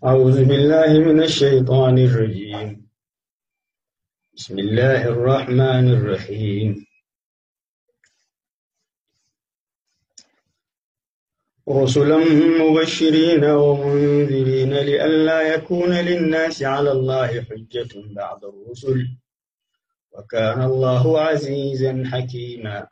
أعوذ بالله من الشيطان الرجيم بسم الله الرحمن الرحيم رسلا مبشرين ومنذرين لئلا يكون للناس على الله حجة بعد الرسل وكان الله عزيزا حكيما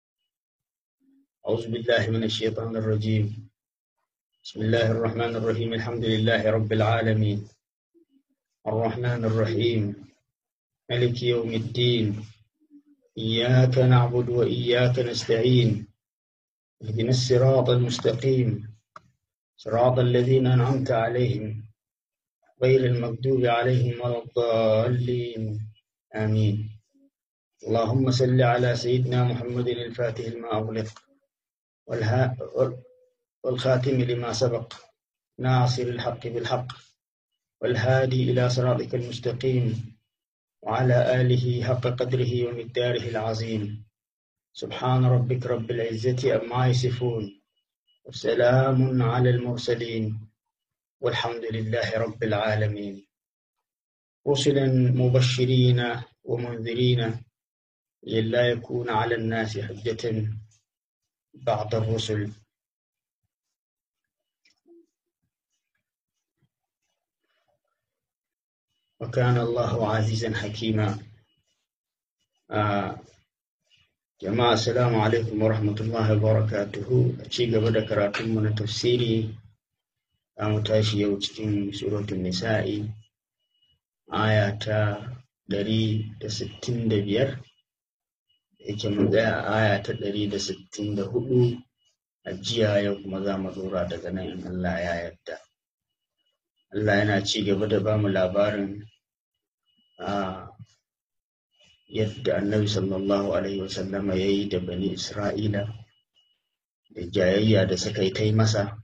أعوذ بالله من الشيطان الرجيم بسم الله الرحمن الرحيم الحمد لله رب العالمين الرحمن الرحيم ملك يوم الدين إياك نعبد وإياك نستعين اهدنا الصراط المستقيم صراط الذين أنعمت عليهم غير المغضوب عليهم ولا الضالين آمين اللهم صل على سيدنا محمد الفاتح لما أغلق والها والخاتم لما سبق ناصر الحق بالحق والهادي إلى صراطك المستقيم وعلى آله حق قدره ومقداره العظيم سبحان ربك رب العزة أما يصفون وسلام على المرسلين والحمد لله رب العالمين رسلا مبشرين ومنذرين لئلا يكون على الناس حجة بعد الرسل وكان الله عزيزا حكيما آه jama'a assalamu alaikum wa rahmatullahi wa barakatuhu a ci gaba da karatunmu na tafsiri za mu tashi yau cikin suratun nisa'i aya ta ɗari da sittin da biyar yake mun tsaya aya ta ɗari da sittin da hudu a jiya yau kuma za mu ɗora daga nan in Allah ya yarda Allah yana ci gaba da bamu labarin a yadda annabi sallallahu alaihi wasallama ya yi da bani isra'ila da jayayya da suka yi ta masa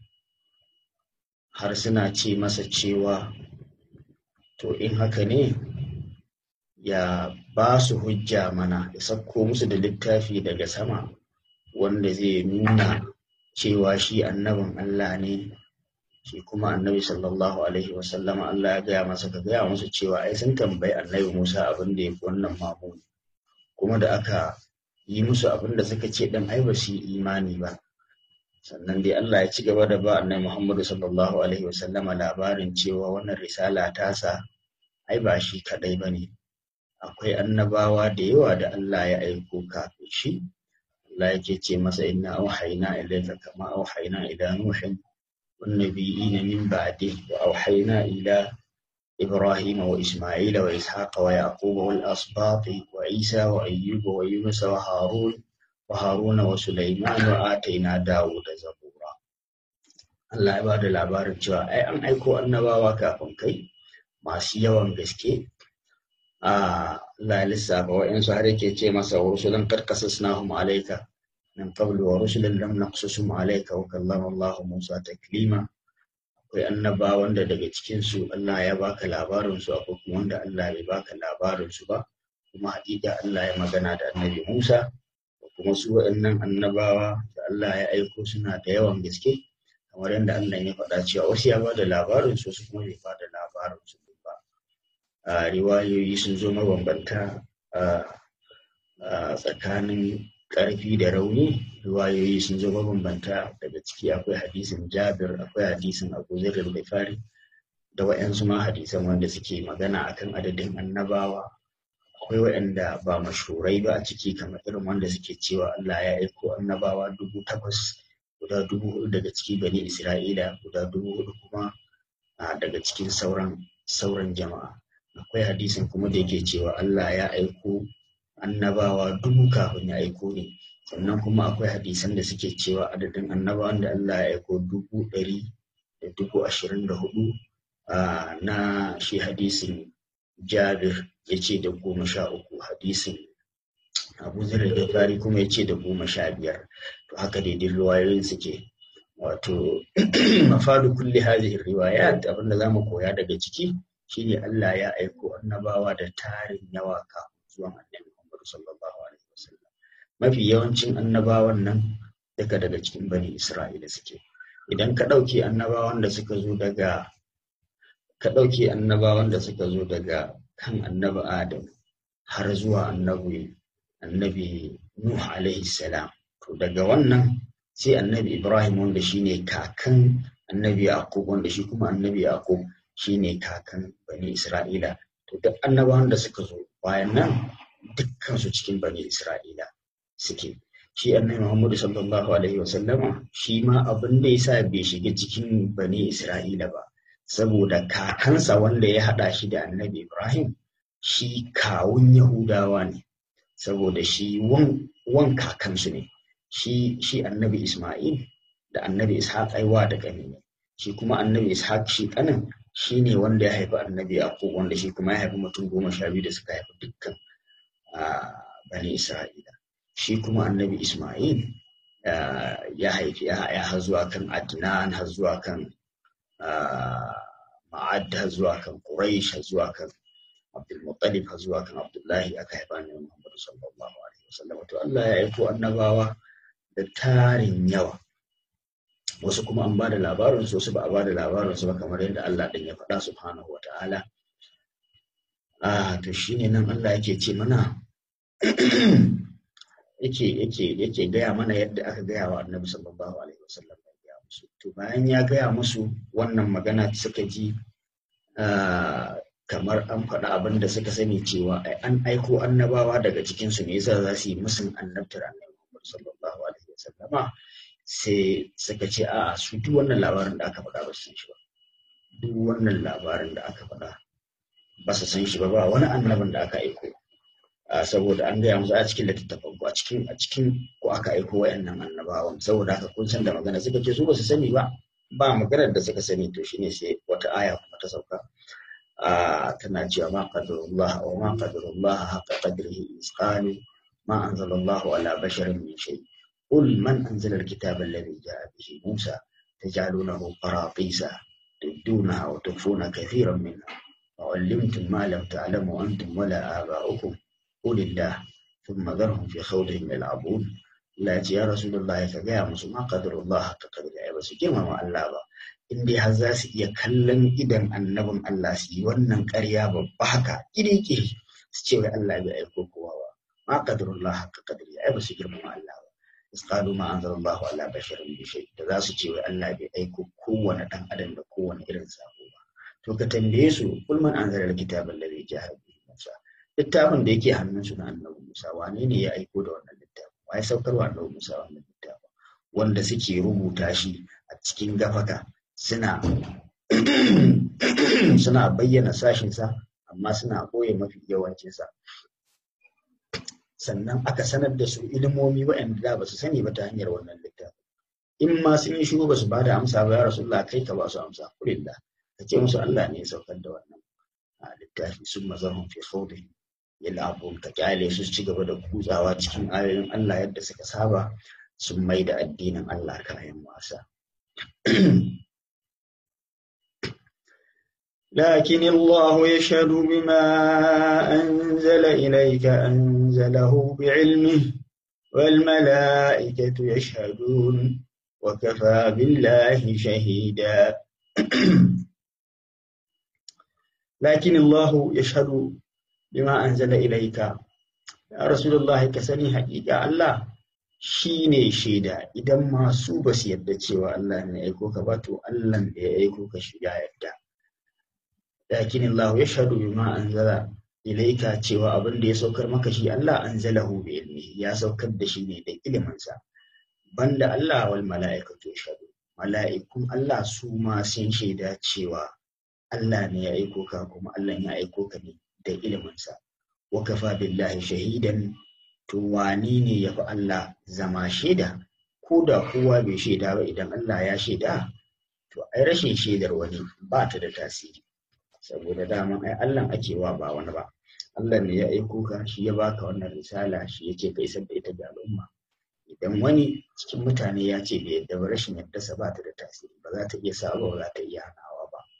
har suna ce masa cewa to in haka ne ya ba su hujja mana ya sauko musu da littafi daga sama wanda zai nuna cewa shi annabin Allah ne shi kuma annabi sallallahu alaihi wasallama Allah ya gaya masa ka gaya musu cewa ai sun tambayi annabi Musa abin da ya fi wannan mamuni kuma da aka yi musu abin da suka ce dan ai ba su yi imani ba sannan dai Allah ya ci gaba da ba annabi Muhammadu sallallahu alaihi wasallama labarin cewa wannan risala tasa ai ba shi kadai ba ne akwai annabawa da yawa da Allah ya aiko kafin shi Allah yake ce masa inna auhayna ilayka kama auhayna ila nuhin والنبيين من بعده وأوحينا إلى إبراهيم وإسماعيل وإسحاق ويعقوب والأسباط وعيسى وأيوب ويونس وهارون وهارون وسليمان وآتينا داود زبورا Allah ya bada labarin cewa ai an aiko annabawa kafin kai masu yawan gaske a Allah ya lissafa wa'yansu har yake ce masa rusulan qad qasasnahum alayka من قبل ورسلا لم نقصصهم عليك وكلم الله موسى تكليما akwai annaba wanda daga cikin su Allah ya baka labarin su akwai kuma wanda Allah bai baka labarin su ba kuma hakika Allah ya magana da annabi Musa kuma su waɗannan annabawa da Allah ya aiko suna da yawan gaske kamar yadda Allah ya faɗa cewa wasu ya bada labarin su su kuma bai bada labarin su ba a riwayoyi sun zo mabambanta a tsakanin ƙarfi da rauni riwayoyi sun zo mabambanta daga ciki akwai hadisin jabir akwai hadisin abu zirar fari da wa'yansu ma hadisan wanda suke magana akan adadin annabawa akwai wa'yanda ba mashurai ba a ciki kamar irin wanda suke cewa Allah ya aiko annabawa dubu takwas guda dubu hudu daga ciki bani isra'ila guda dubu hudu kuma daga cikin sauran sauran jama'a akwai hadisin kuma da yake cewa Allah ya aiko annabawa dubu kafin ya aiko ne sannan kuma akwai hadisan da suke cewa adadin annabawan da Allah ya aiko dubu ɗari da dubu ashirin da hudu na shi hadisin jabir ya ce da goma sha uku hadisin abu zira da fari kuma ya ce da goma sha biyar to haka daidai riwayoyin suke wato mafadu kulli hadhihi riwayat abinda zamu koya daga ciki shine Allah ya aiko annabawa da tarin yawa kafin zuwan annabi sallallahu alaihi wasallam mafi yawancin annabawan nan daga daga cikin bani isra'ila suke idan ka ɗauke annabawan da suka zo daga ka ɗauke annabawan da suka zo daga kan annabi adam har zuwa annabi annabi nuh alaihi salam to daga wannan sai annabi ibrahim wanda shine kakan annabi yaqub wanda shi kuma annabi yaqub shine kakan bani isra'ila to duk annabawan da suka zo bayan nan dukkan su cikin bani isra'ila suke shi annabi muhammadu sallallahu alaihi wasallama shi ma abin da yasa bai shiga cikin bani isra'ila ba saboda kakansa wanda ya haɗa shi da annabi Ibrahim shi kawun Yahudawa ne saboda shi wan kakansu ne shi shi annabi Ismail da annabi Ishaq aiwa da ƙani ne shi kuma annabi Ishaq shi ƙanin shi ne wanda ya haifi annabi Yaqub wanda shi kuma ya haifi mutum goma sha biyu da suka haifi dukkan bani Isra'ila shi kuma annabi Ismail ya haifi ya har zuwa kan Adnan har zuwa kan ma'ad har zuwa kan Quraysh har zuwa kan Abdul Muttalib har zuwa kan Abdullahi aka haifa ne Muhammad sallallahu alaihi wasallam to Allah ya aiko annabawa da tarin yawa wasu kuma an bada labarin su wasu ba a bada labarin su ba kamar yadda Allah din ya faɗa subhanahu wata'ala ah to shine nan Allah yake ce mana yake yake yake gaya mana yadda aka gaya wa Annabi sallallahu alaihi wasallam musu to bayan ya gaya musu wannan magana suka ji kamar an faɗa abin da suka sani cewa an aiko annabawa daga cikin su ne yasa za su yi musun annabtar annabi Muhammad sallallahu alaihi wasallama sai suka ce a su duk wannan labarin da aka faɗa ba su san shi ba duk wannan labarin da aka faɗa ba su san shi ba ba wani annabin da aka aiko saboda an gaya musu a cikin littattafan ku a cikin a cikin ku aka aiko wayannan annabawan saboda haka kun san da magana suka ce su ba su sani ba ba maganar da suka sani to shine sai wata aya kuma ta sauka tana cewa ma qadarullah wa ma qadarullah haqqa qadrihi isqalu ma anzalallahu ala basharin min shay qul man anzala alkitaba alladhi ja'a bihi musa taj'alunahu qaratisa tubdunaha wa tukhfuna kathiran minha وعلمتم ما لم تعلموا أنتم ولا آباؤكم قل الله ثم ذرهم في خوضهم يلعبون لا يا رسول الله كجاء musu ma qadarullah ta kadari ba su girmama Allah ba in dai har za su iya kallon idan annabin Allah su yi wannan ƙarya babba haka kiriki su ce wai Allah bai aiko kowa ba ma qadarullah ta kadari ai ba su girmama Allah ba isqalu ma anzalallahu ala basharin bi shay da za su ce wai Allah bai aiko kowane dan adam da kowane irin sako ba to ka tambaye su kul man anzala alkitaba alladhi ja'a bihi Musa littafin da yake hannunsu na annabi Musa wane ne ya aiko da wannan littafin wa ya saukar wa annabi Musa wannan littafin wanda suke rubuta shi a cikin gafaka suna suna bayyana sashinsa amma suna ɓoye mafi yawancinsa sannan aka sanar da su ilimomi waɗanda da ba su sani ba ta hanyar wannan littafin in ma sun yi shiru ba su ba da amsa ba ya rasulullah kai ka ba su amsa kulillah ka ce musu Allah ne ya saukar da wannan littafi sun mazarhun fi khawdihim yal'abun ka kyale su ci gaba da kutsawa cikin ayoyin Allah yadda suka saba sun mai da addinin Allah kayan wasa لكن الله يشهد بما أنزل إليك أنزله بعلمه والملائكة يشهدون وكفى بالله شهيدا لكن الله يشهد bima anzala ilaika ya rasulullahi ka sani haƙiƙa Allah shi ne shaida idan masu ba su yadda cewa Allah ne aiko ka ba to Allah da ya aiko ka shi ya yadda lakin Allah ya shahadu bima anzala ilaika cewa abin da ya saukar maka shi Allah anzalahu bi ilmi ya saukar da shi ne da iliminsa banda Allah wal mala'ikatu yashhadu mala'ikun Allah su ma sun shaida cewa Allah ne ya aiko ka kuma Allah ya aiko ka ne da iliminsa wa kafa billahi shahidan to wani ne ya fi Allah zama shaida ko da kowa bai shaida ba idan Allah ya shaida to ai rashin shaidar wani ba ta da tasiri saboda dama ai Allah ake wa ba wani ba Allah ne ya aiko ka shi ya baka wannan risala shi yake ka isar da ita ga al'umma idan wani cikin mutane ya ce bai yadda ba rashin yadda ba ta da tasiri ba za ta iya sa ba za ta iya hanawa ba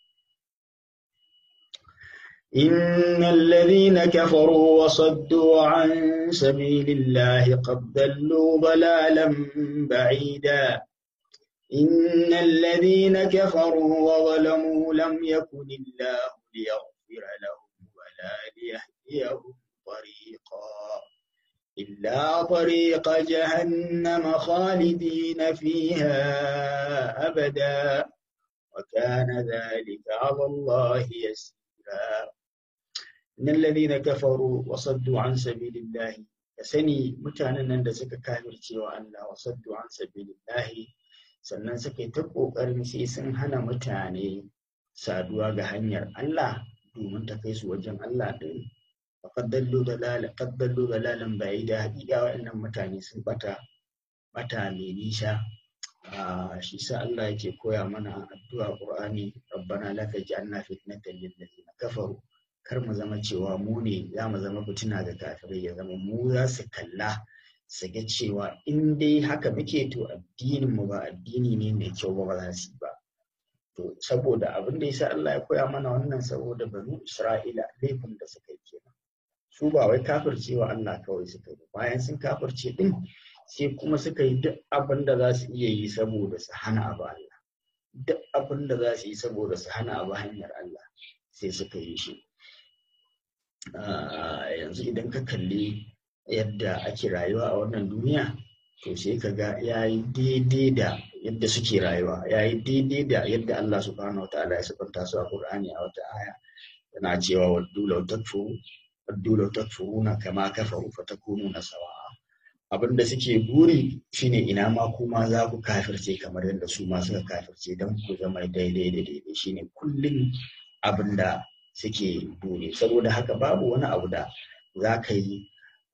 إن الذين كفروا وصدوا عن سبيل الله قد ضلوا ضلالا بعيدا إن الذين كفروا وظلموا لم يكن الله ليغفر لهم ولا ليهديهم طريقا إلا طريق جهنم خالدين فيها أبدا وكان ذلك على الله يسيرا إن الذين كفروا وصدوا عن سبيل الله كسني متانا da suka kafirce wa Allah wa saddu an sabilillahi sannan suka yi ta ƙoƙarin sai sun hana mutane saduwa ga hanyar Allah domin ta kai su wajen Allah ɗin faƙaddallo dalalan ƙaddallo dalalan bai da haƙiƙa waɗannan mutane sun bata bata mai nisa shi sa Allah yake koya mana addu'a Qur'ani rabbana la taj'alna fitnatan lil ladina kafaru kar mu zama cewa mu ne za mu zama fitina ga kafirai ya zama mu za su kalla su ga cewa in dai haka muke to addinin mu ba addini ne mai kyau ba ba za su ba to saboda abin da yasa Allah ya koya mana wannan saboda banu Isra'ila laifin da suka yi kenan su ba wai kafircewa Allah kawai suka yi bayan sun kafirce din sai kuma suka yi duk abin da za su iya yi saboda su hana abu Allah duk abin da za su yi saboda su hana abu hanyar Allah sai suka yi shi yanzu idan ka kalli yadda ake rayuwa a wannan duniya to sai ka ga ya yi daidai da yadda suke rayuwa ya yi daidai da yadda Allah subhanahu wa ta'ala ya sifanta su a Qur'ani a wata aya yana cewa waddu law takfuru waddu law takfuruna kama kafaru fatakununa sawa'a abin da suke buri shine ina ma kuma za ku kafirce kamar yadda su ma suka kafirce don ku zama daidai da daidai shine kullum abin da suke buri saboda haka babu wani abu da za ka yi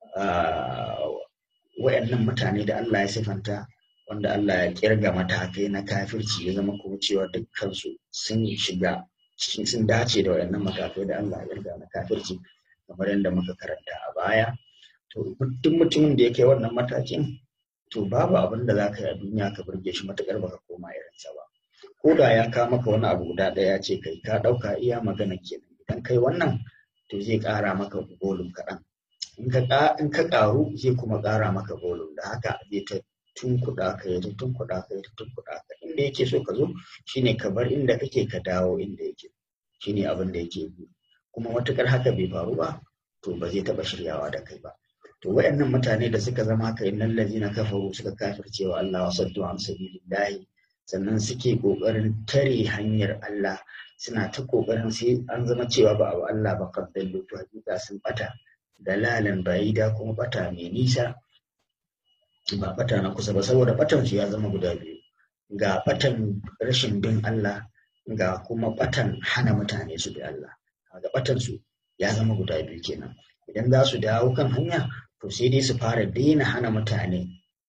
wayannan mutane da Allah ya sifanta wanda Allah ya kirga matakai na kafirci ya zama kuma cewa dukkansu sun shiga cikin sun dace da wayannan matakai da Allah ya kirga na kafirci kamar yadda muka karanta a baya to duk mutumin da ya kai wannan matakin to babu abin da za ka yi a duniya ka burge shi matukar baka koma irinsa ba ko da ya kawo maka wani abu guda ɗaya ce kai ka ɗauka iya magana kenan idan kai wannan to zai ƙara maka bolum kaɗan in ka ƙaru zai kuma ƙara maka bolum da haka zai ta tunkuɗa ka ya ta tunkuɗa ka ya ta tunkuɗa ka inda yake so ka zo shine ka bar inda kake ka dawo inda yake shine abin da yake yi kuma matukar haka bai faru ba to ba zai taɓa shiryawa da kai ba to wayannan mutane da suka zama haka innal ladina kafaru suka kafirce wa Allah wa saddu an sabilillahi sannan suke kokarin tare hanyar Allah suna ta kokarin sai an zama cewa ba abu Allah ba kaddallo to hakika sun bata dalalan ba'ida kuma bata mai nisa ba bata na kusa ba saboda batan su ya zama guda biyu ga batan rashin bin Allah ga kuma batan hana mutane su bi Allah ga batan su ya zama guda biyu kenan idan za su dawo kan hanya to sai dai su fara daina hana mutane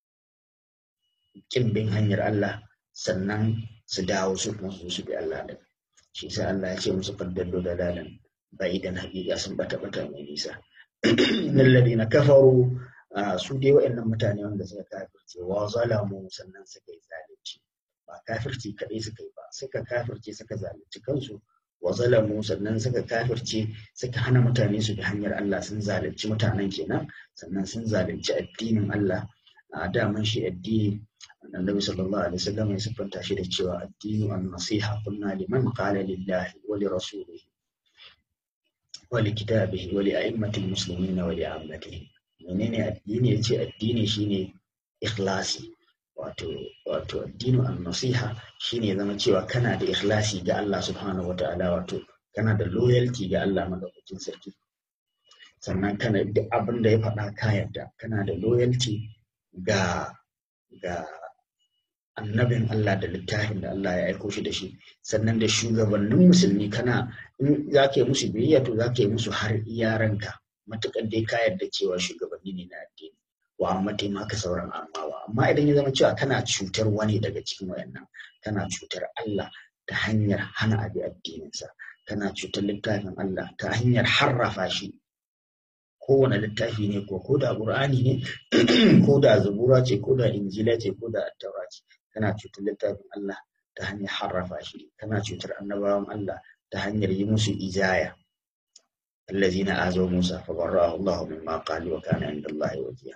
kin bin hanyar Allah sannan su dawo su kuma su bi Allah din shi sai Allah ya ce musu faddallo da dalan ba'idan haƙiƙa sun bata bata mai nisa innal ladina kafaru su dai waɗannan mutane wanda suka kafirce wa zalamu sannan suka yi zalunci ba kafirci kaɗai suka yi ba suka kafirce suka zalunci kansu wa zalamu sannan suka kafirce suka hana mutane su bi hanyar Allah sun zalunci mutanen kenan sannan sun zalunci addinin Allah a daman shi addini annabi sallallahu alaihi wasallam ya siffanta shi da cewa addinu an-nasiha kunna liman qala lillahi wa li rasulihi wa li kitabihi wa li a'immatil muslimina wa li ammatihi menene addini yace addini shine ikhlasi wato wato addinu an-nasiha shine zama cewa kana da ikhlasi ga Allah subhanahu wataala wato kana da loyalty ga Allah madaukakin sarki sannan kana da abin da ya faɗa ka yarda kana da loyalty ga ga annabin Allah da littafin da Allah ya aiko shi da shi sannan da shugabannin musulmi kana in za ka yi musu biyayya to za ka yi musu har iyaranka matuƙar dai ka yarda cewa shugabanni ne na addini wa amma taimaka sauran amawa amma idan ya zama cewa kana cutar wani daga cikin wayannan kana cutar Allah ta hanyar hana abi addininsa kana cutar littafin Allah ta hanyar harrafa shi kowane littafi ne ko ko da qur'ani ne ko da zabura ce ko da injila ce ko da attaura ce kana cutar littafin Allah ta hanyar harrafa shi kana cutar annabawan Allah ta hanyar yi musu ijaya allazina azaw Musa fa barra'ahu Allah mimma qalu wa kana inda Allah wajihan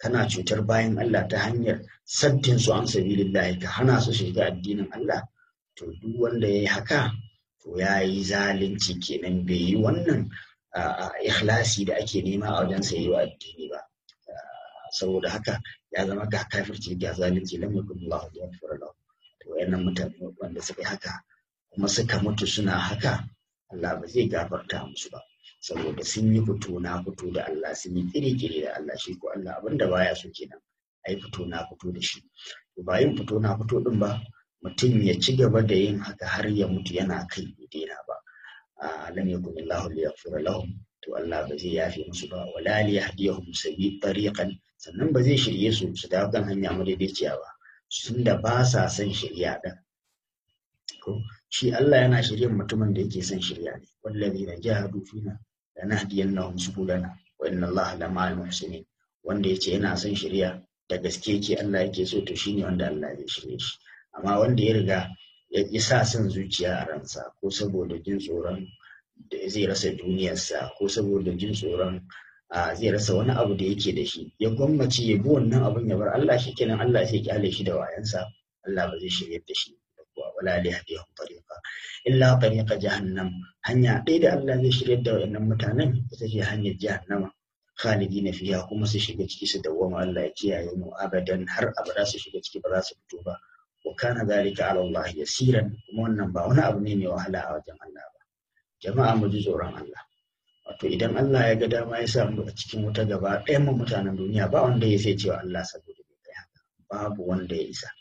kana cutar bayan Allah ta hanyar saddin su an sabilillahi ka hana su shiga addinin Allah to duk wanda ya yi haka to ya yi zalunci kenan bai yi wannan ikhlasi da ake nema a wajen sa yi wa addini ba saboda haka ya zama ga kafirci ga zalunci lam yakun Allah yaghfir lahu to wayannan mutane wanda suka yi haka kuma suka mutu suna haka Allah ba zai gafarta musu ba saboda sun yi fito na fito da Allah sun yi kire-kire da Allah shi ko Allah abinda baya so kenan ai fito na fito da shi ba yin fito na fito din ba mutum ya ci gaba da yin haka har ya mutu yana kai bai daina ba lam yakun Allah liyaghfira lahum to Allah ba zai yafe musu ba wala li yahdiyahum sabi tariqan sannan ba zai shirye su su dawo kan hanya madaidaiciya ba sun da ba sa son shirya din ko shi Allah yana shirye mutumin da yake son shirya ne wallazina jahadu fina lanahdiyannahum subulana wa inna Allah lama'al muhsinin wanda yace yana son shirya da gaske yake Allah yake so to shine wanda Allah zai shirye shi amma wanda ya riga ya sa son zuciya a ransa ko saboda jin tsoron da zai rasa duniyarsa ko saboda jin tsoron zai rasa wani abu da yake da shi ya gwammaci ya bi wannan abun ya bar Allah shi kenan Allah sai kyale shi da wayansa Allah ba zai shirye da shi wala li hadihum tariqa illa tariqa jahannam hanya ɗaya da Allah zai shirye da wayannan mutanen ita ce hanyar jahannama khalidina fiha kuma su shiga ciki su dawwama Allah ya kiyaye mu abadan har abada su shiga ciki ba za su fito ba wa kana zalika ala Allah yasiran kuma wannan ba wani abu ne mai wahala a wajen Allah ba jama'a mu ji tsoron Allah wato idan Allah ya ga dama ya sa mu a cikin wuta gaba ɗayan mu mutanen duniya ba wanda ya sai cewa Allah saboda bai kai haka babu wanda ya isa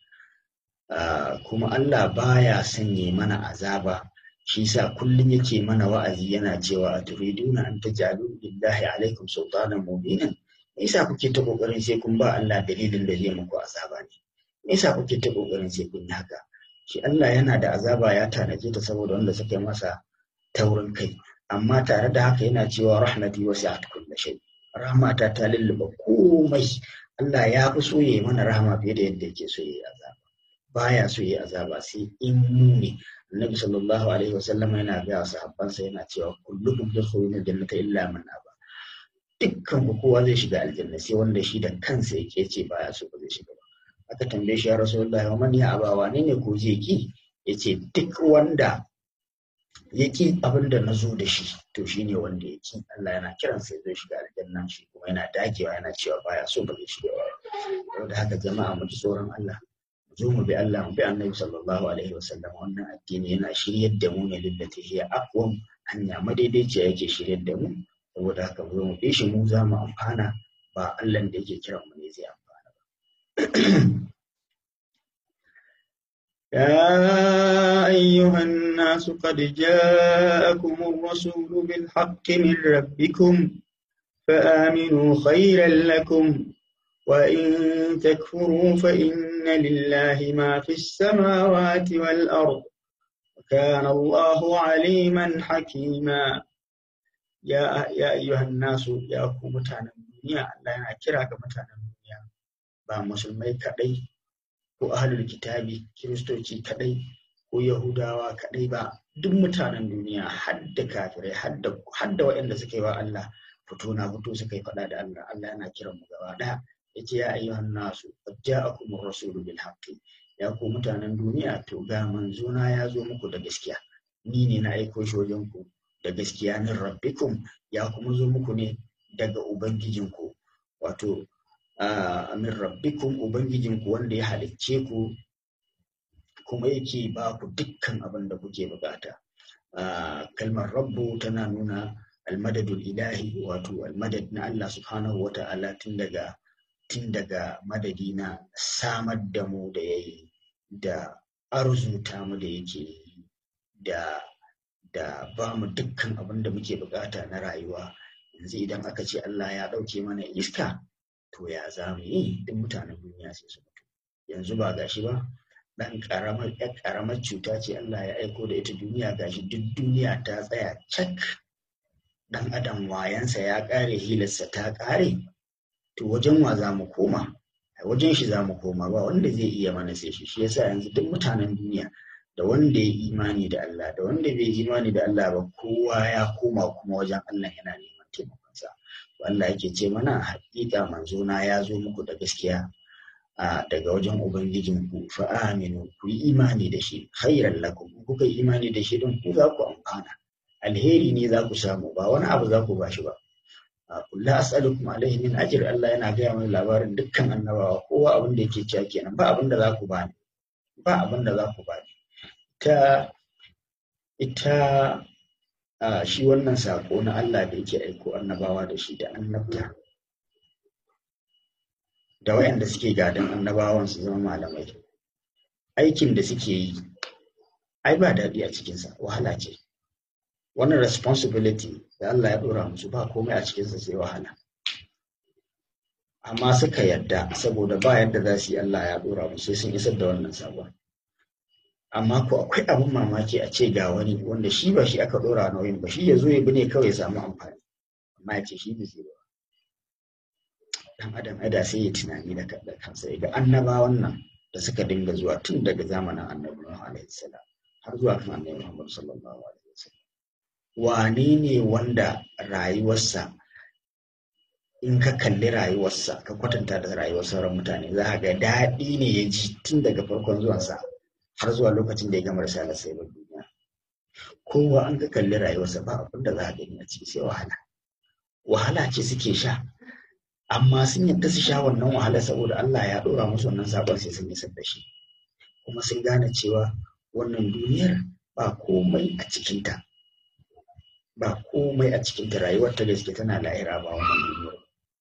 kuma Allah baya sanye mana azaba shi sa kullum yake mana wa'azi yana cewa a turiduna an tajalu lillahi alaikum sultanan mubinan me yasa kuke ta kokarin sai kun ba Allah dalilin da zai muku azaba ne me yasa kuke ta kokarin sai kun yi haka shi Allah yana da azaba ya tanaje ta saboda wanda suka yi masa taurin kai amma tare da haka yana cewa rahmati wasi'at kulli shay rahmata ta lulluba komai Allah ya fi so yayi mana rahama fiye da yadda yake so yayi azaba baya so yayi azaba sai in mu ne Annabi sallallahu alaihi wasallam yana ga sahabbansa yana cewa kullukum tadkhuluna jannata illa man aba dukkan ku kowa zai shiga aljanna sai wanda shi da kansa yake ce baya so ba zai shiga ba aka tambaye shi ya rasulullahi wa man ya aba wane ne ko zai ki yace duk wanda ya ki abin da na zo da shi to shine wanda ya ki Allah yana kiran sai zai shiga aljanna shi kuma yana dagewa yana cewa baya so ba zai shiga ba saboda haka jama'a mu ji tsoron Allah mu zo mu bi Allah mu bi Annabi sallallahu alaihi wasallam wannan addini yana shiryar da mu ne lillati hiya aqwam hanya madaidaiciya yake shiryar da mu saboda haka mu zo mu bi shi mu za mu amfana ba Allah da yake kiran mu ne zai amfana ba يا أيها الناس قد جاءكم الرسول بالحق من ربكم فآمنوا خيرا لكم وإن تكفروا فإن لله ما في السماوات والأرض وكان الله عليما حكيما يا يا أيها الناس يا متانا الدنيا لا ينكرك متانا الدنيا با مسلمي كدي ko ahlul kitabi kiristoci kadai ko yahudawa kadai ba duk mutanen duniya hadda kafirai hadda hadda waɗanda suka yi wa Allah fito na fito suka yi faɗa da Allah Allah yana kiran mu gaba ɗaya yace ya ayyuhan nasu qad ja'akum ar-rasulu bil haqqi ya ku mutanen duniya to ga manzona ya zo muku da gaskiya ni ne na aiko shi wajen ku da gaskiya min rabbikum ya kuma zo muku ne daga ubangijinku wato min rabbikum ubangijinku wanda ya halicce ku kuma yake ba ku dukkan abin da kuke bukata kalmar rabbu tana nuna almadadul ilahi wato almadad na Allah subhanahu wa ta'ala tun daga tun daga madadi na samar da mu da yayi da arzuta mu da yake da da ba mu dukkan abin da muke bukata na rayuwa yanzu idan aka ce Allah ya ɗauke mana iska to ya za mu yi duk mutanen duniya sai su mutu yanzu ba gashi ba dan karamar yar karamar cuta ce Allah ya aiko da ita duniya gashi duk duniya ta tsaya cak dan adam wayansa ya kare hilarsa ta kare to wajen wa za mu koma wajen shi za mu koma ba wanda zai iya mana sai shi shi yasa yanzu duk mutanen duniya da wanda ya imani da Allah da wanda bai imani da Allah ba kowa ya koma kuma wajen Allah yana neman taimakonsa Allah yake ce mana haƙiƙa manzo na ya zo muku da gaskiya a daga wajen ubangijinku fa aminu ku yi imani da shi khairan lakum kuka yi imani da shi don ku za ku amfana alheri ne za ku samu ba wani abu za ku bashi ba kullu as'alukum alaihi min ajr Allah yana gaya mana labarin dukkan annabawa kowa abin da yake cewa kenan ba abin da za ku bani ba abin da za ku bani ta ita Uh, shi wannan saƙo na Allah da yake aiko annabawa da shi da annabta da wayanda suke gadon annabawan su zama malamai aikin da suke yi ai ba daɗi a cikinsa wahala ce wannan responsibility da Allah ya ɗora musu ba komai a cikinsa sai wahala amma suka yadda saboda ba yadda za su yi Allah ya ɗora musu sai sun isar da wannan sabon amma ko akwai abin mamaki a ce ga wani wanda shi ba shi aka dora nauyin ba shi ya zo ya bi ne kawai ya samu amfani amma ya ce shi ba zai ba dan adam ada sai ya tunani da kansa ya ga annaba wannan da suka dinga zuwa tun daga zamanin annabi Nuhu alaihi salam har zuwa kan annabi Muhammad sallallahu alaihi wasallam wane ne wanda rayuwarsa in ka kalli rayuwarsa ka kwatanta da rayuwar sauran mutane za ka ga daɗi ne ya ji tun daga farkon zuwansa har zuwa lokacin da ya gama risalar sai ba duniya kowa an ka kalli rayuwarsa ba abin da za a gani a ciki sai wahala wahala ce suke sha amma sun yadda su sha wannan wahala saboda Allah ya ɗora musu wannan sabon sai sun isar da shi kuma sun gane cewa wannan duniyar ba komai a cikinta ba komai a cikinta rayuwar ta gaske tana la'ira ba wannan duniyar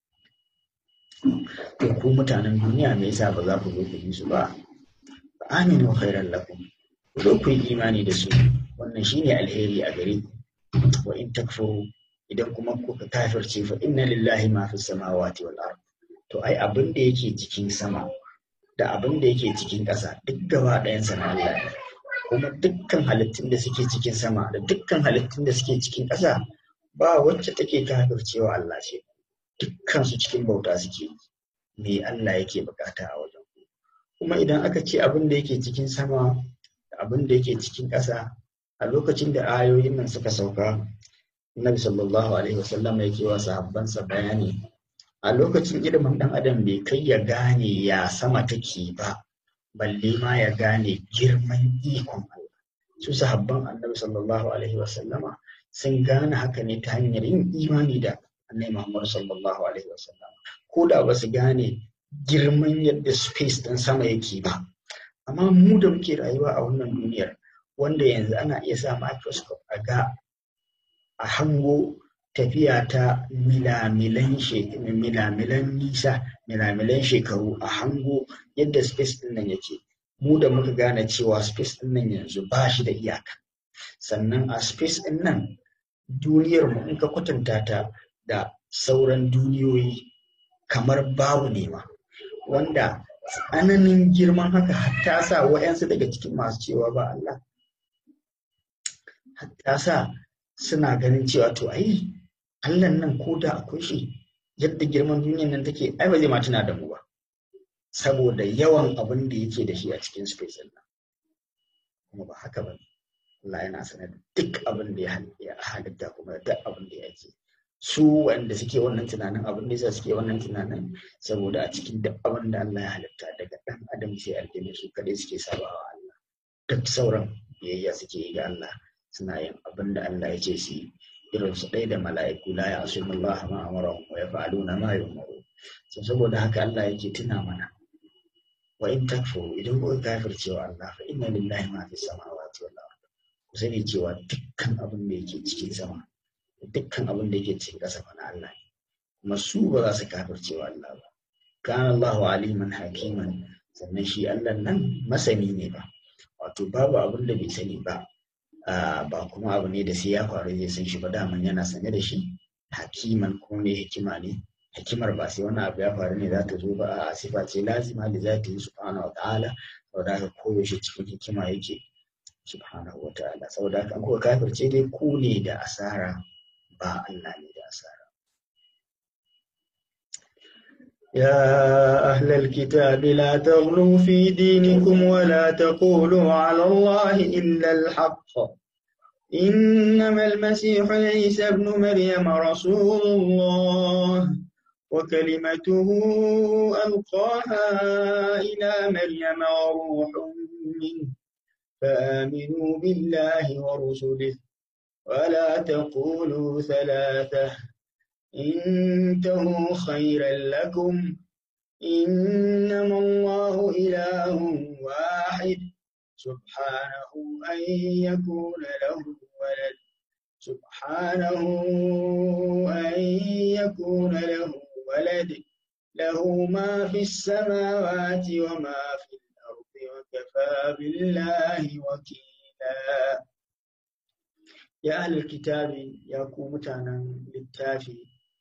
to ku mutanen duniya me yasa ba za ku zo ku bi su ba aminu khairan lakum ku ku yi imani da su wannan shine alheri a gare ku wa in takfuru idan kuma kuka kafirce fa inna lillahi ma fi samawati wal ard to ai abin da yake cikin sama da abin da yake cikin ƙasa duk gaba ɗayan sa na Allah ne kuma dukkan halittun da suke cikin sama da dukkan halittun da suke cikin ƙasa ba wacce take kafircewa Allah ce dukkan su cikin bauta suke me Allah yake bukata a wajen kuma idan aka ce abin da yake cikin sama da abin da yake cikin ƙasa a lokacin da ayoyin nan suka sauka Nabi sallallahu alaihi wasallam yake wa sahabbansa bayani a lokacin ilimin ɗan adam bai kai ya gane ya sama take ba balle ma ya gane girman ikon Allah su sahabban annabi sallallahu alaihi wasallama sun gane haka ne ta hanyar yin imani da annabi Muhammad sallallahu alaihi wasallama ko da ba su gane girman yadda space ɗin sama yake ba amma mu da muke rayuwa a wannan duniyar wanda yanzu ana iya sa microscope a ga a hango tafiya ta milamilan milamilan nisa milamilan shekaru a hango yadda space ɗin nan yake mu da muka gane cewa space ɗin nan yanzu ba shi da iyaka sannan a space ɗin nan duniyar mu in ka kwatanta ta da sauran duniyoyi kamar babu ne ma wanda tsananin girman haka hatta sa wa'yansu daga cikin masu cewa ba Allah hatta sa suna ganin cewa to ai Allah nan ko da akwai shi yadda girman duniyar nan take ai ba zai ma tuna da mu ba saboda yawan abin da yake da shi a cikin space nan kuma ba haka ba Allah yana sanar da duk abin da ya halitta kuma duk abin da yake su wanda suke wannan tunanin abin da yasa suke wannan tunanin saboda a cikin duk abin da Allah ya halitta daga ɗan adam sai aljanna su kadai suke sabawa Allah duk sauran biyayya suke yi ga Allah suna yin abin da Allah ya ce su yi irin su ɗaya da mala'iku la ya'suna Allah ma amarahum wa yaf'aluna ma yu'maru so saboda haka Allah yake tuna mana wa in takfuru idan kuka kafircewa Allah fa inna lillahi ma fi samawati wal ard ku sani cewa dukkan abin da yake cikin sama dukkan abin da yake cikin ƙasa fa na Allah ne kuma su ba za su kafircewa Allah ba kana Allahu aliman hakiman sannan shi Allah nan masani ne ba wato babu abin da bai sani ba ba kuma abu ne da sai ya faru zai san shi ba daman yana sane da shi hakiman kuma ne hikima ne hikimar ba sai wani abu ya faru ne za ta zo ba a sifa ce lazima da za ta yi subhanahu wa ta'ala saboda haka koyaushe cikin hikima yake subhanahu wa ta'ala saboda haka an kuka kafirce dai ku ne da asara ba Allah ne da asara يا أهل الكتاب لا تغلوا في دينكم ولا تقولوا على الله إلا الحق إنما المسيح عيسى ابن مريم رسول الله وكلمته ألقاها إلى مريم وروح منه فآمنوا بالله ورسله ولا تقولوا ثلاثة انتهوا خيرا لكم إنما الله إله واحد سبحانه أن يكون له ولد سبحانه أن يكون له ولد له ما في السماوات وما في الأرض وكفى بالله وكيلا يا أهل الكتاب يا متانا للتافي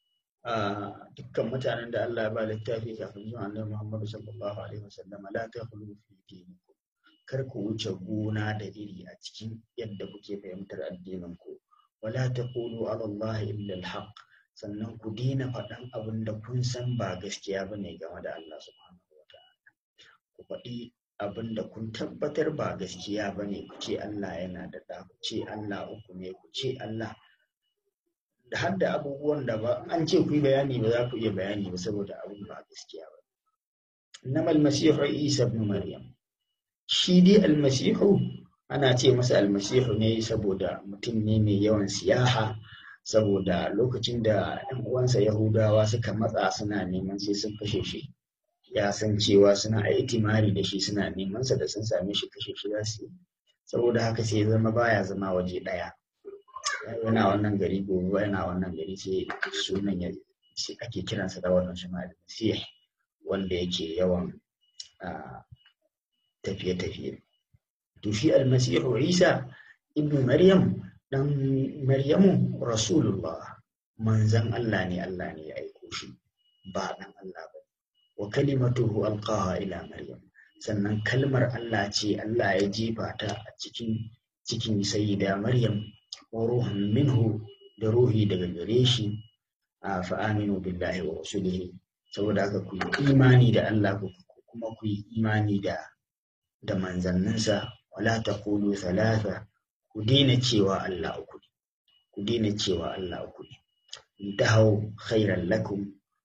dukkan mutanen da Allah ya ba littafi kafin zuwa annabi Muhammad sallallahu alaihi wasallam la takhlu fi dinikum kar ku wuce gona da iri a cikin yadda kuke fahimtar addinin ku wala taqulu ala Allah illa al sannan ku dina faɗan abin da kun san ba gaskiya bane game da Allah subhanahu wa ta'ala ku faɗi abin da kun tabbatar ba gaskiya bane ku ce Allah yana da ɗa ku ce Allah uku ne ku ce Allah da har da abubuwan da ba an ce ku yi bayani ba za ku iya bayani ba saboda abin ba gaskiya ba innamal masihu isa ibn maryam shi dai almasihu ana ce masa almasihu ne saboda mutum ne mai yawan siyaha saboda lokacin da ɗan uwansa yahudawa suka matsa suna neman sai sun kashe shi ya san cewa suna aitimari da shi suna neman sa da sun same shi kashe shi za su yi saboda haka sai zama baya zama waje ɗaya yana wannan gari gobe yana wannan gari sai sunan ya sai ake kiransa da wannan suna almasih wanda yake yawan tafiye-tafiye to shi almasihu isa ibn maryam dan maryamu rasulullah manzan Allah ne Allah ne ya aiko shi ba dan Allah ba wa kalimatuhu alqaha ila maryam sannan kalmar Allah ce Allah ya jefa ta a cikin cikin sayyida maryam wa ruhun minhu da ruhi daga gare shi a fa'aminu billahi wa rasulihi saboda haka ku yi imani da Allah kuma ku yi imani da da manzanninsa wala taqulu thalatha ku daina cewa Allah uku ne ku daina cewa Allah uku ne intahau khairan lakum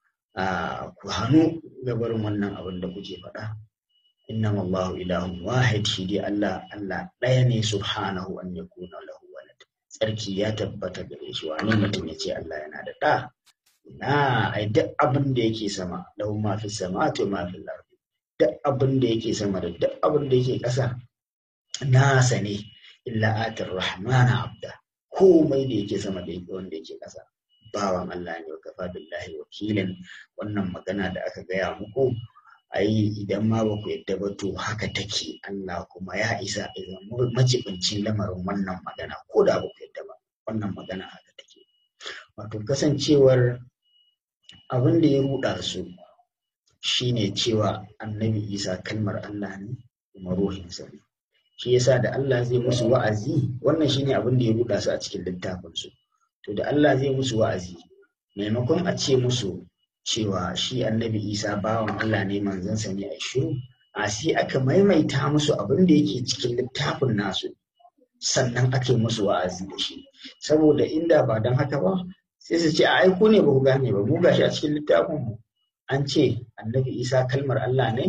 ku hannu gabarin wannan abin da kuke faɗa innama Allahu ilahun wahid shi dai Allah Allah ɗaya ne subhanahu an yakuna lahu walad tsarki ya tabbata gare shi wani mutum ya ce Allah yana da ɗa na ai duk abin da yake sama lahu ma fi samawati ma fi ardi duk abin da yake sama da duk abin da yake ƙasa nasa ne illa atar rahmana abda komai da yake sama da yake wanda yake ƙasa bawan Allah ne wa kafa billahi wakilin wannan magana da aka gaya muku ai idan ma ba ku yadda ba to haka take Allah kuma ya isa idan majibincin lamarin wannan magana ko da ba ku yadda ba wannan magana haka take wato kasancewar abin da ya ruɗa su shine cewa annabi isa kalmar Allah ne kuma ruhinsa ne shi yasa da Allah zai musu wa'azi wannan shine abin da ya ruɗa su a cikin littafinsu to da Allah zai musu wa'azi maimakon a ce musu cewa shi annabi isa bawan Allah ne manzansa ne a shiru a sai aka maimaita musu abin da yake cikin littafin nasu sannan ake musu wa'azi da shi saboda inda ba don haka ba sai su ce a aiko ne ba ku gane ba mu gashi a cikin littafin mu an ce annabi isa kalmar Allah ne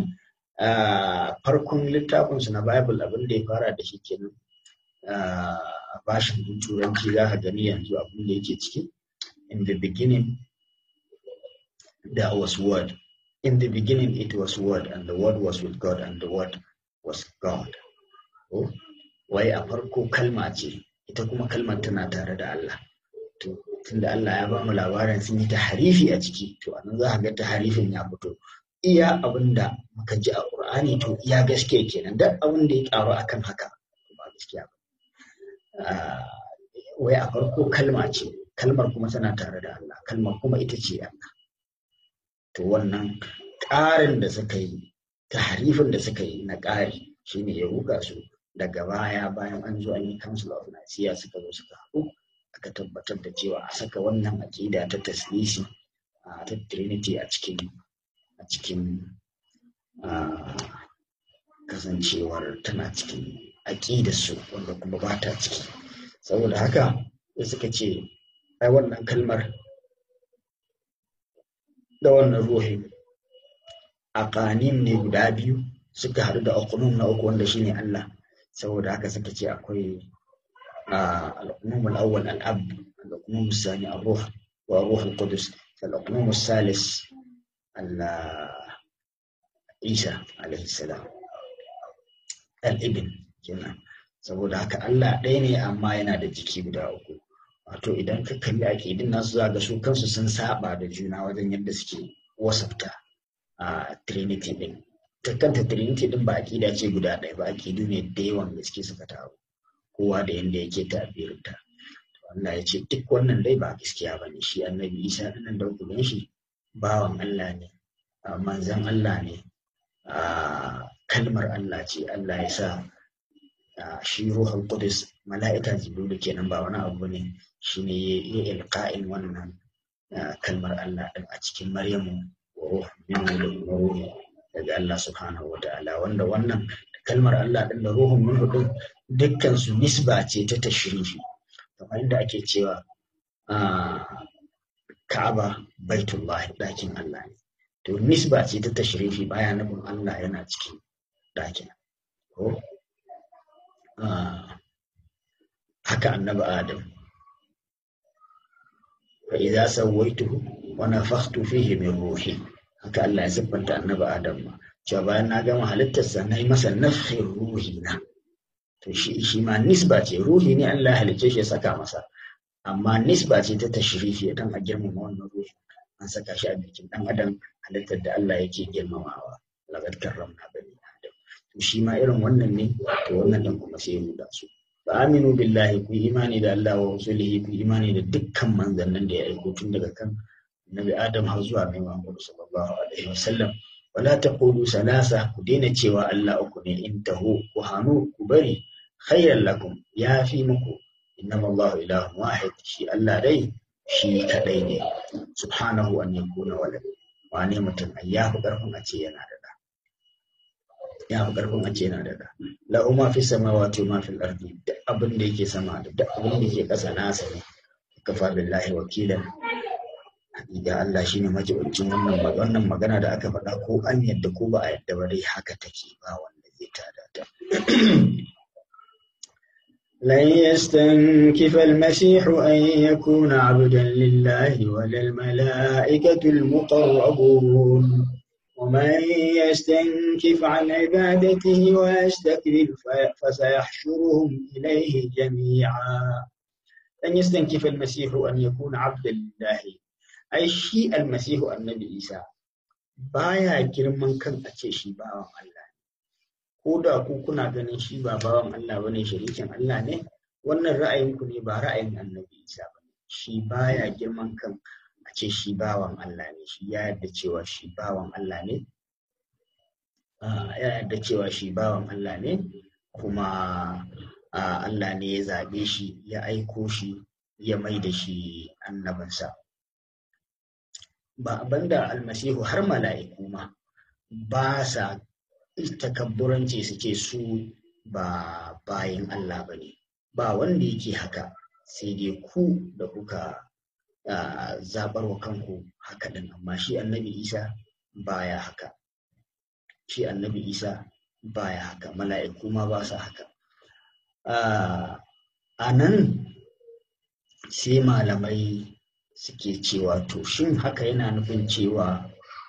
farkon littafin su na bible abin da ya fara da shi kenan a bashin turanci za ka gani yanzu abin da yake ciki in the beginning there was word. In the beginning it was word, and the word was with God, and the word was God. Oh, wai a farko kalma ce, ita kuma kalmar tana tare da Allah. To, tunda Allah ya ba mu labarin sun yi ta harifi a ciki, to anan za ka ga ta harifin ya fito. Iya abin da muka ji a Ƙur'ani to iya gaskiya kenan, duk abin da ya ƙaru akan haka ba gaskiya ba. Wai a farko kalma ce, kalmar kuma tana tare da Allah, kalmar kuma ita ce Allah. to wannan ƙarin da suka yi taharifin da suka yi na ƙari shine ya ruga su daga baya bayan an zo an yi council of Nicaea suka zo suka haɗu aka tabbatar da cewa a saka wannan aƙida ta taslisi ta trinity a cikin a cikin kasancewar tana cikin aƙidar su wanda kuma ba ta ciki saboda haka sai suka ce ai wannan kalmar da wannan ruhi aqanim ne guda biyu suka haɗu da uqnum na uku wanda shine Allah saboda haka suka ce akwai al-uqnum al-awwal al-ab al-uqnum al-thani ar-ruh wa ruh al-qudus al-uqnum al-thalith Isa alaihi salam al-ibn kenan saboda haka Allah ɗaya ne amma yana da jiki guda uku wato idan ka kalli aƙidin nasu za ga su kansu sun saba da juna wajen yadda suke wasafta a trinity din ta kanta trinity din ba aƙida ce guda ɗaya ba aƙidu ne da yawan gaske suka taru kowa da yadda yake tabirinta Allah ya ce duk wannan dai ba gaskiya ba ne shi annabi isa ɗinnan da kuɗin shi bawan Allah ne manzan Allah ne kalmar Allah ce Allah ya sa shi ruhul qudus mala'ika jibrilu kenan ba wani abu ne shine ya ilqa'in wannan kalmar Allah din a cikin Maryamu wa ruh min ruhi daga Allah subhanahu wa ta'ala wanda wannan kalmar Allah din da ruhun minhu din dukkan su nisba ce ta tashrifi kamar inda ake cewa Ka'aba baitullahi dakin Allah ne to nisba ce ta tashrifi baya nufin Allah yana cikin dakin ko haka annabi Adam fa idza sawaituhu wa nafakhtu fihi min ruhi haka Allah ya siffanta annabi Adam ma cewa bayan na gama halittarsa na yi masa nafhin ruhi na to shi shi ma nisba ce ruhi ne Allah ya halicce shi ya saka masa amma nisba ce ta tashrifi dan a girmama wannan ruhi an saka shi a jikin dan adam halittar da Allah yake girmamawa laqad karramna bani adam to shi ma irin wannan ne to wannan dan kuma sai mu da su fa aminu billahi ku imani da Allah wa rasulihi ku imani da dukkan manzannin da ya aiko tun daga kan Nabi Adam har zuwa mai Muhammad sallallahu alaihi wasallam wala taqulu salasa ku daina cewa Allah uku ne in taho ku hanu ku bari khayran lakum ya fi muku innama Allah ilahun wahid shi Allah dai shi kadai ne subhanahu an yakuna walad wane mutum ai ya fi karfin a ce yana da da ya fi karfin a ce yana da da la umma fi samawati ma fil ardi duk abin da yake sama da duk abin da yake kasa nasa ne kafa billahi wakilan hakika Allah shine majibincin wannan wannan magana da aka faɗa ko an yadda ko ba a yadda ba dai haka take ba wanda zai tada ta لن يستنكف المسيح أن يكون عبدا لله ولا الملائكة المقربون ومن يستنكف عن عبادته ويستكبر فسيحشرهم إليه جميعا لن يستنكف المسيح أن يكون عبدا لله ai shi almasihu annabi isa baya girman kan a ce shi bawan Allah ko da ku kuna ganin shi ba bawan Allah bane shirikin Allah ne wannan ra'ayinku ne ba ra'ayin annabi isa ba shi baya girman kan a ce shi bawan Allah ne shi ya yarda cewa shi bawan Allah ne ya yarda cewa shi bawan Allah ne kuma Allah ne ya zaɓe shi ya aiko shi ya mai da shi annabinsa. ba banda almasihu har mala'iku ma ba sa takabburanci su ce su ba bayin Allah ba ne ba wanda yake haka sai dai ku da kuka zaɓar wa kanku haka ɗin amma shi annabi isa baya haka shi annabi isa baya haka mala'iku ma ba sa haka a nan sai malamai suke cewa to shin haka yana nufin cewa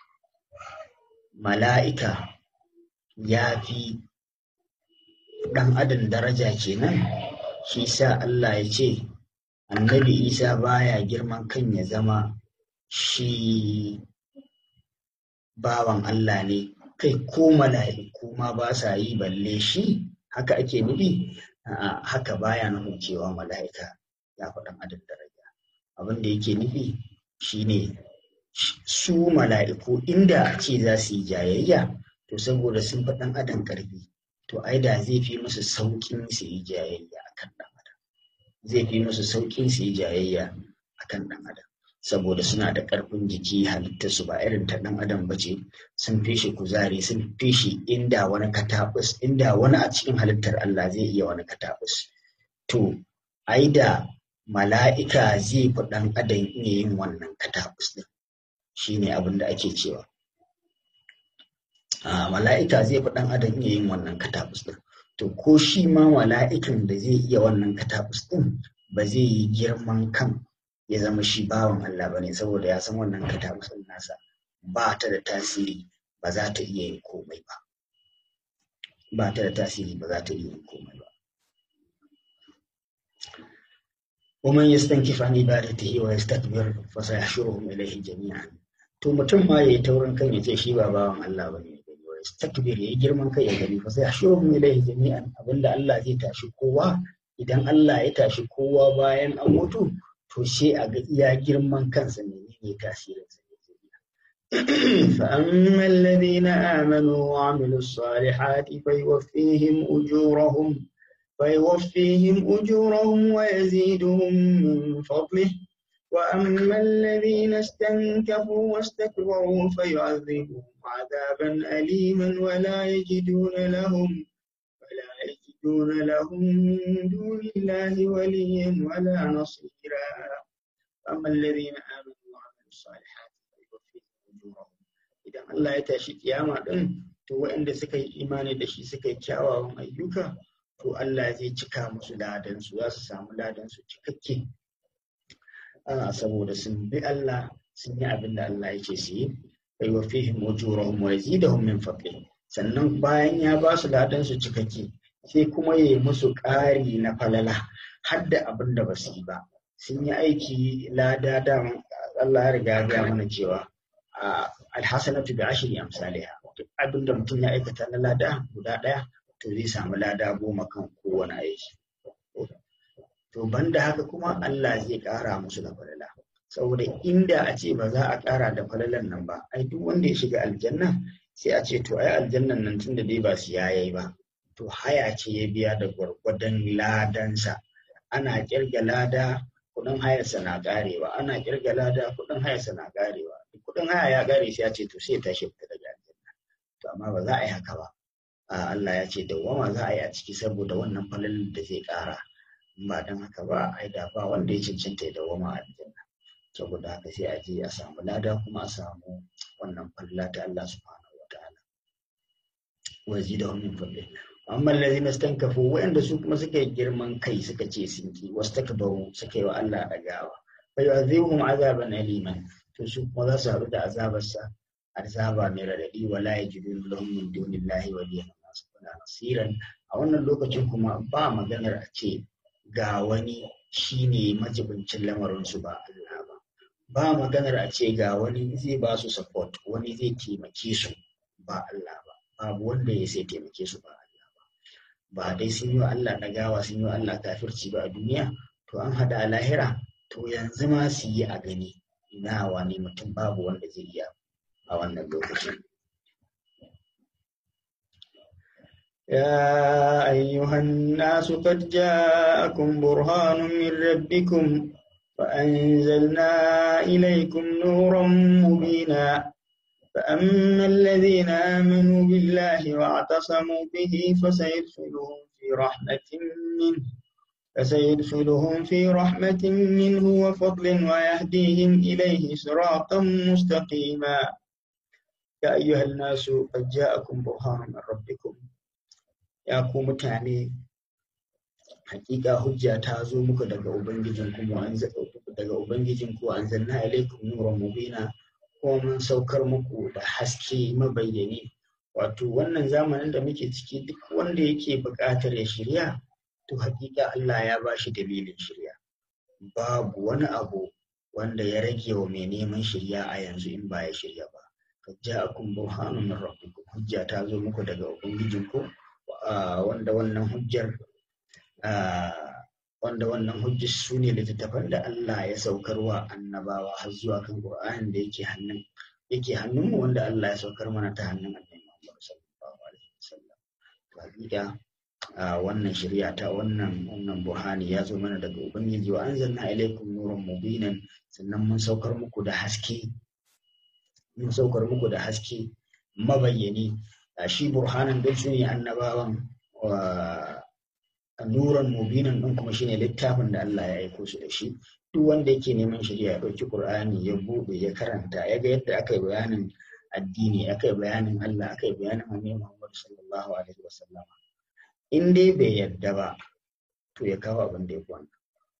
mala'ika ya fi ɗan adam daraja kenan shi sa Allah ya ce annabi isa baya girman kan ya zama shi bawan Allah ne kai ko mala'iku ma ba sa yi balle shi haka ake nufi haka baya nufin cewa mala'ika ya fi ɗan adam daraja abin da yake nufi shine su mala'iku inda a ce za su yi jayayya to saboda sun fi ɗan adam ƙarfi to ai da zai fi musu sauƙin su yi jayayya a kan ɗan adam zai fi musu sauƙin su yi jayayya a kan ɗan adam saboda suna da ƙarfin jiki halittar su ba irin ta ɗan adam ba ce sun fi shi kuzari sun fi shi inda wani katabus inda wani a cikin halittar Allah zai iya wani katabus to ai da mala'ika zai fi ɗan adam iya yin wannan katabus ɗin shi ne abin da ake cewa mala'ika zai fi ɗan adam iya yin wannan katabus ɗin to ko shi ma mala'ikan da zai iya wannan katabus ɗin ba zai yi girman kan ya zama shi bawan Allah ba ne saboda ya san wannan katabus ɗin nasa ba ta da tasiri ba za ta iya yin komai ba ba ta da tasiri ba za ta iya yin komai ba ومن يستنكف عن عبادته ويستكبر فسيحشرهم إليه جميعا to mutum ma yayi taurin kan ya ce shi ba bawan Allah bane wa yastakbir yayi girman kai ya gani fa sai yahshuruhum ilayhi jami'an abinda Allah zai tashi kowa idan Allah ya tashi kowa bayan an mutu to sai a ga iya girman kansa menene tasirin sa فأما الذين آمنوا وعملوا الصالحات فيوفيهم أجورهم فيوفيهم أجورهم ويزيدهم من فضله وأما الذين استنكفوا واستكبروا فيعذبهم عذابا أليما ولا يجدون لهم ولا يجدون لهم من دون الله وليا ولا نصيرا أما الذين آمنوا وعملوا الصالحات فيوفيهم أجورهم إذا الله يتاشي قيامة to waɗanda suka yi imani da shi suka yi kyawawan ayyuka to Allah zai cika musu ladansu za su samu ladansu cikakke ana saboda sun bi Allah sun yi abin da Allah yake su yi bai wa fihim ujurahum wa yazidahum min fadli sannan bayan ya ba su ladansu cikakke sai kuma ya yi musu ƙari na falala har da abin da ba su yi ba sun yi aiki lada da Allah ya riga ya mana cewa alhasanatu bi ashri amsalha duk abin da mutum ya aikata na lada guda ɗaya to zai samu lada goma kan kowane aiki. To banda haka kuma Allah zai ƙara musu da falala. Saboda inda a ce ba za a ƙara da falalan nan ba, ai duk wanda ya shiga aljanna sai a ce to ai aljannan nan tun da dai ba su yayi ba. To haya ce ya biya da gwargwadon ladansa. Ana ƙirga lada kuɗin hayarsa na ƙarewa, ana ƙirga lada kuɗin hayarsa na ƙarewa. Kuɗin haya ya ƙare sai a ce to sai ya tashi fita daga aljanna. To amma ba za a yi haka ba. Allah ya ce dawwama za a yi a ciki saboda wannan falalin da zai ƙara ba don haka ba ai da ba wanda ya cancanta ya dawwama a aljanna saboda haka sai a je a samu lada kuma a samu wannan falala ta Allah subhanahu wataala wa zidahum min fadli amma allazina stankafu wa'anda su kuma suka yi girman kai suka ce sun ki wastakbaru suka yi wa Allah dagawa fa yu'adhibuhum azaban aliman to su kuma za su haɗu da azabarsa azaba mai raɗaɗi wala yajidun lahum min dunillahi waliyan wala nasiran a wannan lokacin kuma ba maganar a ce ga wani shine majibincin lamarin su ba Allah ba ba maganar a ce ga wani zai ba su support wani zai taimake su ba Allah ba babu wanda ya sai taimake su ba Allah ba ba dai sun yi wa Allah ɗagawa sun yi wa Allah kafirci ba a duniya to an hada a lahira to yanzu ma su yi a gani ina wani mutum babu wanda zai iya a wannan lokacin يا أيها الناس قد جاءكم برهان من ربكم فأنزلنا إليكم نورا مبينا فأما الذين آمنوا بالله واعتصموا به فسيدخلهم في رحمة منه فسيدخلهم في رحمة منه وفضل ويهديهم إليه صراطا مستقيما يا أيها الناس قد جاءكم برهان من ربكم ya ku mutane hakika hujja ta zo muku daga ubangijin ku daga ubangijin ku anzalna ilaikum nuran mubina kuma mun saukar muku da haske mabayyani wato wannan zamanin da muke ciki duk wanda yake buƙatar ya shirya to hakika Allah ya ba shi dalilin shirya babu wani abu wanda ya rage wa mai neman shirya a yanzu in ba ya shirya ba kad ja'akum burhanun min rabbikum hujja ta zo muku daga ubangijin ku wanda wannan hujjar wanda wannan hujjar su ne littattafan da Allah ya saukarwa annabawa har zuwa kan Qur'anin da yake hannun yake hannunmu wanda Allah ya saukar mana ta hannun Annabi Muhammad sallallahu alaihi wasallam to hakika wannan shari'a ta wannan wannan burhani ya zo mana daga ubangiji wa anzalna ilaykum nuran mubinan sannan mun saukar muku da haske mun saukar muku da haske mabayyani shi burhanan dai su ne annabawan nuran mubinan din kuma shine littafin da Allah ya aiko su da shi duk wanda yake neman shari'a ya ɗauki Qur'ani ya buɗe ya karanta ya ga yadda aka yi bayanin addini aka yi bayanin Allah aka yi bayanin Annabi Muhammad sallallahu alaihi wasallam in dai bai yadda ba to ya kawo abin da ya kwana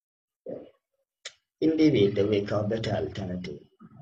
in dai bai yadda bai kawo better alternative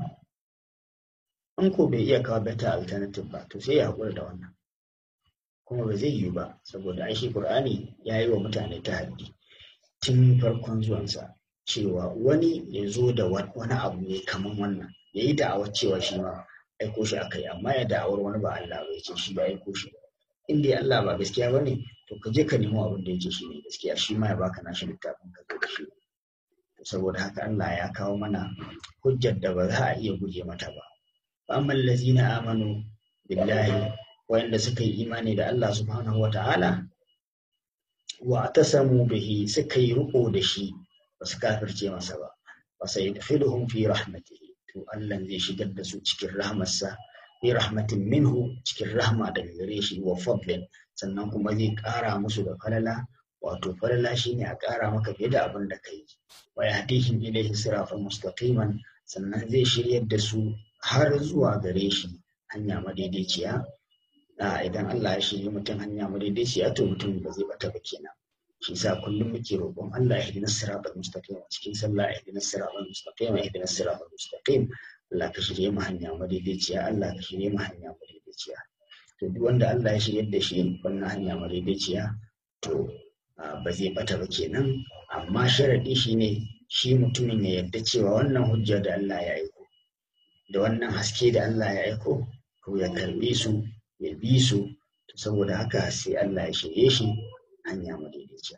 in ko bai iya kawo better alternative ba to sai ya haƙura da wannan kuma ba zai yiwu ba saboda ai shi Qur'ani ya yi wa mutane ta haddi tun farkon zuwansa cewa wani ya zo da wani abu ne kaman wannan ya yi da'awar cewa shi ma aiko shi aka yi amma ya da'awar wani ba Allah ba ya ce shi ba aiko shi in dai Allah ba gaskiya ba ne to ka je ka nemo abin da ya ce shi ne gaskiya shi ma ya baka nashi littafin ka zo da shi saboda haka Allah ya kawo mana hujjar da ba za a iya guje mata ba amma allazina amanu billahi wanda suka yi imani da Allah subhanahu wa ta'ala wa tasamu bihi suka yi riko da shi ba su kafirce masa ba wa sai yadkhiluhum fi rahmatihi to Allah zai shigar da su cikin rahmarsa fi rahmatin minhu cikin rahma daga gare shi wa fadlin sannan kuma zai ƙara musu da falala wato falala shine a ƙara maka fiye da abin da kai wa yahdihim ilayhi siratan mustaqiman sannan zai shiryar da su har zuwa gare shi hanya madaidaiciya idan Allah ya shirya mutum hanya madaidaiciya to mutum ba zai bata ba kenan shi yasa kullum muke roƙon Allah ya hidina siratal mustaqim a cikin sallah ya hidina siratal mustaqim ya hidina siratal mustaqim Allah ka shirye mu hanya madaidaiciya Allah ka shirye mu hanya madaidaiciya to duk wanda Allah ya shirye da shi wannan hanya madaidaiciya to ba zai bata ba kenan amma sharadi shine shi mutumin ya yarda cewa wannan hujja da Allah ya aiko da wannan haske da Allah ya aiko to ya karbe su ya bi su to saboda haka sai Allah ya shirye shi hanya madaidaiciya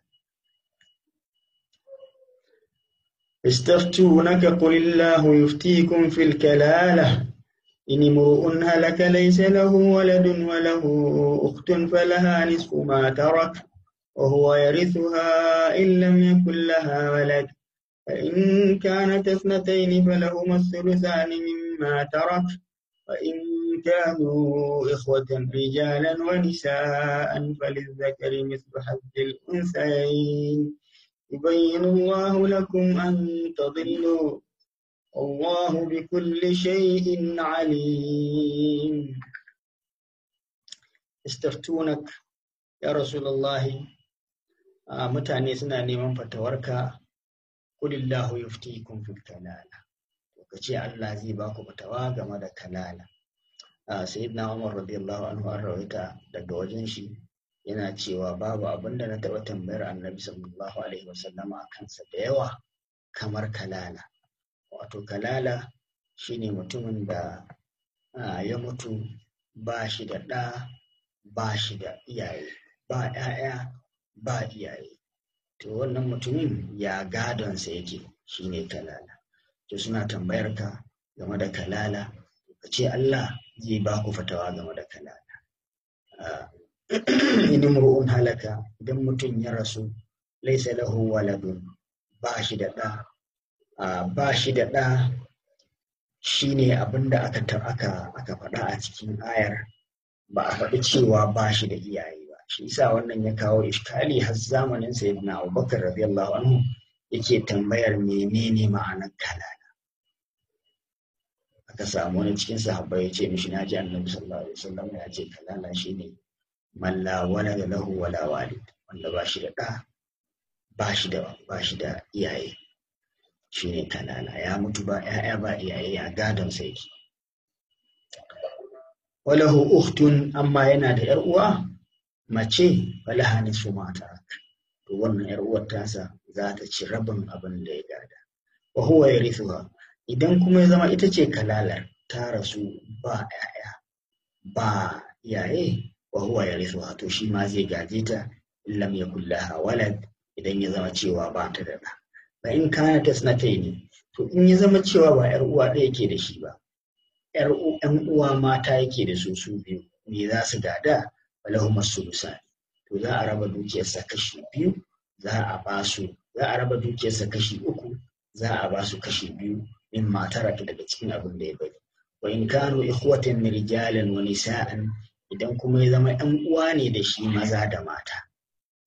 استفتونك قل الله يفتيكم في الكلالة إن امرؤ هلك ليس له ولد وله أخت فلها نصف ما ترك وهو يرثها إن لم يكن لها ولد فإن كانت اثنتين فلهما الثلثان مما ترك وإن كانوا إخوة رجالا ونساء فللذكر مثل حظ الأنثيين يبين الله لكم أن تضلوا والله بكل شيء عليم استفتونك يا رسول الله mutane suna neman fatawarka kulillahu yuftikum fil kalala ka ce Allah zai ba ku fatawa game da kalala sayyidina Umar radiyallahu anhu an rawaita daga wajen shi yana cewa babu abin da na taɓa tambayar annabi sallallahu alaihi wasallama a kansa da yawa kamar kalala wato kalala shine mutumin da ya mutu ba shi da ɗa ba shi da iyaye ba ‘ya'ya ba iyaye to wannan mutumin ya gadonsa yake shine kalala to suna tambayar ka game da kalala ka ce Allah zai ba ku fatawa game da kalala idan ru'un halaka idan mutum ya rasu laisa lahu waladun ba shi da ɗa ba shi da ɗa shine abin da aka aka aka faɗa a cikin ayar ba a faɗi cewa ba shi da iyaye ba shi yasa wannan ya kawo iskali har zamanin sayyidina Abubakar radiyallahu anhu yake tambayar menene ma'anar kalala aka samu wani cikin sahabbai ya ce mishi na ji annabi sallallahu alaihi wasallam ya ce kalala shine man la walada lahu wala walid wanda ba shi da ɗa ba shi da ba shi da iyaye shine kalala ya mutu ba ƴaƴa ba iyaye ya gadon sai ki walahu ukhtun amma yana da ƴar uwa mace falaha nisfu ma tarak to wannan ƴar uwar tasa za ta ci rabin abin da ya gada wa huwa yarithuha idan kuma ya zama ita ce kalalar ta rasu ba ‘ya'ya ba iyaye wa huwa ya risuwa to shi ma zai gaje ta lam ya kullaha walad idan ya zama cewa ba ta da ɗa ba in kana ta sanatai ne to in ya zama cewa ba ‘yar uwa ɗaya yake da shi ba ‘yar ‘yan uwa mata yake da su su biyu me za su gada walahu masulusa to za a raba dukiyarsa kashi biyu za a ba su za a raba dukiyarsa kashi uku za a ba su kashi biyu min mataraka daga cikin abin da ya bari wa in kanu ikhwatan rijalan wa nisa'an idan kuma ya zama ɗan uwa ne da shi maza da mata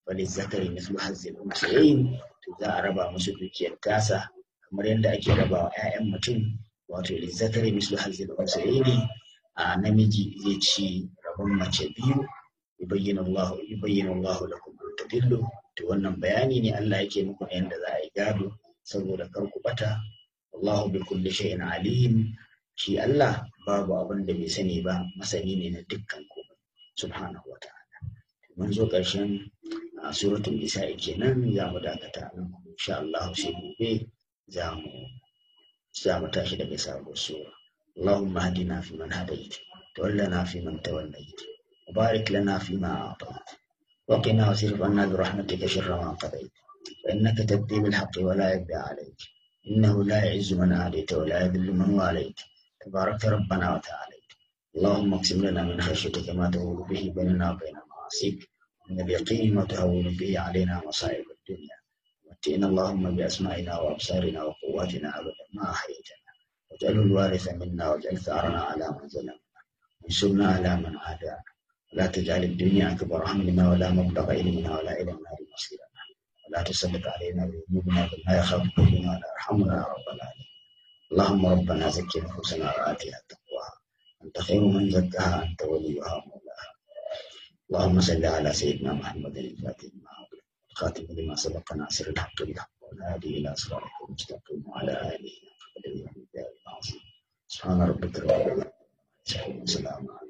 falizzakari mislu hazzil unsayayn to za a raba musu dukiyar tasa kamar yadda ake raba wa 'ya'yan mutum wato lizzakari mislu hazzil unsayayn a namiji zai ci rabon mace biyu yubayyinu Allah yubayyinu Allah lakum an tadillu to wannan bayani ne Allah yake muku na yadda za a yi gado saboda kar ku bata wallahu bi kulli shay'in alim shi Allah babu abin da bai sani ba masani ne na dukkan komai subhanahu wa ta'ala mun zo ƙarshen suratul nisa'i kenan za mu dakata nan insha Allah sai gobe za mu za mu tashi daga sabuwar sura اللهم اهدنا فيمن هديت تولنا فيمن توليت وبارك لنا فيما أعطيت وقنا واصرف عنا برحمتك شر ما قضيت فإنك تقضي بالحق ولا يبدأ عليك إنه لا يعز من عاديت ولا يذل من واليت تبارك ربنا وتعاليت اللهم اقسم لنا من خشيتك ما تهول به بيننا وبين معاصيك من اليقين ما تهون به علينا مصائب الدنيا متئنا اللهم بأسمائنا وأبصارنا وقواتنا أبدا ما أحييتنا واجعله الوارث منا واجعل ثارنا على من ظلمنا وانصرنا على من عادانا ولا تجعل الدنيا أكبر همنا ولا مبلغ علمنا ولا إلى النار مصيرنا ولا تسلط علينا بذنوبنا بل لا يخافك بنا ولا يرحمنا يا رب العالمين اللهم ربنا زكي نفوسنا وآتها تقواها أنت خير من زكاها أنت وليها ومولاها اللهم صل على سيدنا محمد الفاتح لما أغلق الخاتم لما سبق ناصر الحق بالحق والهادي إلى صراطك المستقيم وعلى آله قدر العظيم سبحان ربك رب العزة وسلام على